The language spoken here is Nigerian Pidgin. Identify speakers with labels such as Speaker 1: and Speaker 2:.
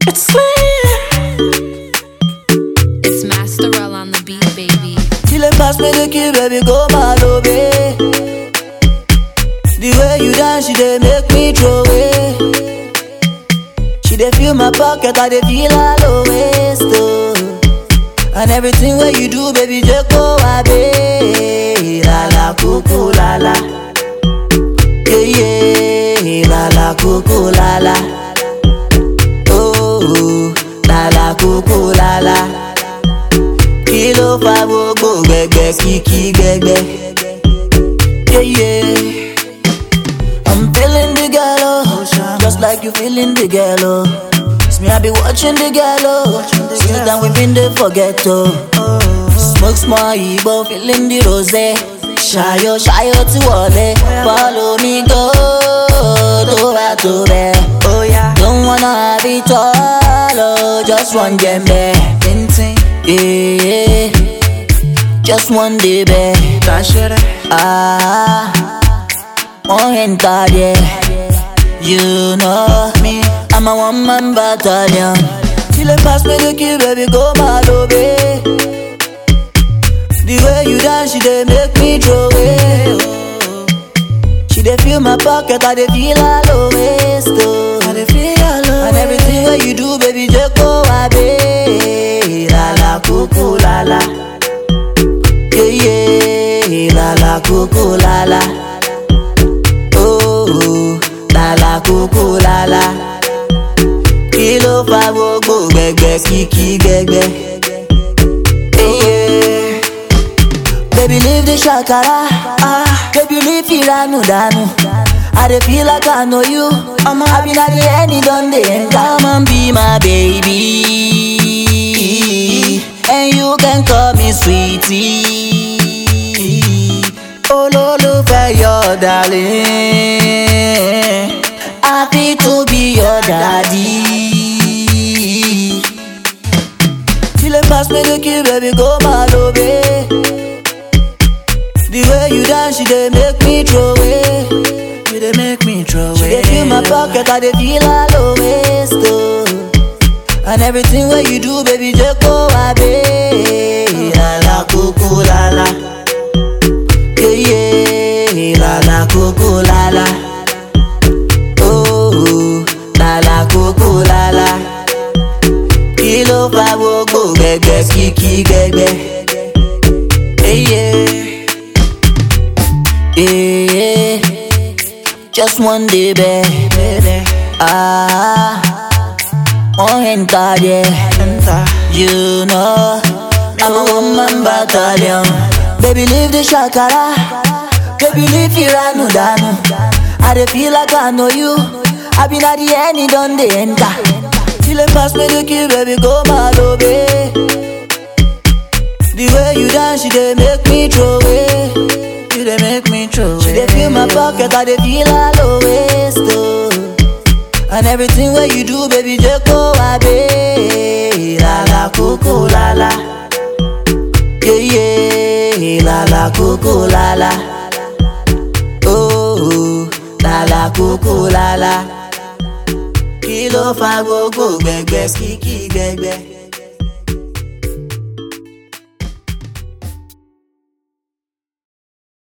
Speaker 1: It's slim.
Speaker 2: It's Masterell on the beat, baby.
Speaker 3: Till it pass me the key, baby, go mad, oh, babe. The way you dance, she dey make me throw away. She dey fill my pocket, I dey feel all the waist, oh. And everything where you do, baby, just go away. La la, cuckoo, la la. Yeah, yeah, la la, cuckoo, la la. Oh, la la, cuckoo, la la. kí ló fa gbogbo gbẹgbẹ kíkí gbẹgbẹ. Yeah, yeah. I'm feeling the girl, oh, just like you feeling the girl, oh. It's me, I be watching the girl, oh. Since then we been there forget, oh. Smoke small Igbo, feeling the rose. Ṣayọ̀ ṣayọ̀ tí wọlé, follow me go, tó bá tó bẹ́ẹ̀.
Speaker 1: Oh yeah.
Speaker 3: Don't wanna have it all, oh, just one jembe.
Speaker 1: Insane.
Speaker 3: Yeah, just one day, babe.
Speaker 1: Dash it.
Speaker 3: Ah, one enter there. You know me, I'm a one man battalion. Till it pass me the key, baby, go mad, oh, babe. The way you dance, she dey make me throw away. oh. She dey fill my pocket, I dey feel all the waist, oh.
Speaker 1: I dey feel all the
Speaker 3: And everything where you do, baby, just go away. La la, cuckoo, la la. Yeah, yeah, la la, cuckoo, la la. Oh, la la, cuckoo, la la. Kí ló fa gbogbo gbẹgbẹ kíkí gbẹgbẹ? Yeah, yeah. Baby, leave the shakara. Ah, baby, leave Iranu danu. I dey feel like I know you. I'm happy that the end it done the end. Come and be my baby, and you can call me sweetie. Olólùfẹ́ your darling, happy to be your daddy. Till it pass me the key, baby, go mad, oh, babe. The way you dance, she dey make me throw away.
Speaker 1: You dey make me throw
Speaker 3: She
Speaker 1: away.
Speaker 3: dey fill my pocket, I dey feel all the waist, oh. And everything where you do, baby, just go away. La la, cuckoo, la la. Yeah, yeah, la la, cuckoo, la la. Oh, la la, cuckoo, la la. Kí ló fa gbogbo gbẹgbẹ kíkí gbẹgbẹ? Yeah, yeah. Yeah, just one day, baby. Ah, one enter there.
Speaker 1: Enter.
Speaker 3: You know, I'm a woman battalion. Baby, leave the shakara. Baby, leave Iranu danu. I dey feel like I know you. I been at the end, it done the enter. Till it pass me the key, baby, go mad, oh, babe. The way you dance, she dey make me throw away.
Speaker 1: You dey make me throw
Speaker 3: She dey fill my pocket, I dey feel all the waist, oh. And everything where you do, baby, just go away. La la, cuckoo, la la. Yeah, yeah, la la, cuckoo, la la. Oh, la la, cuckoo, la la. Kí ló fa gbogbo gbẹgbẹ kíkí gbẹgbẹ?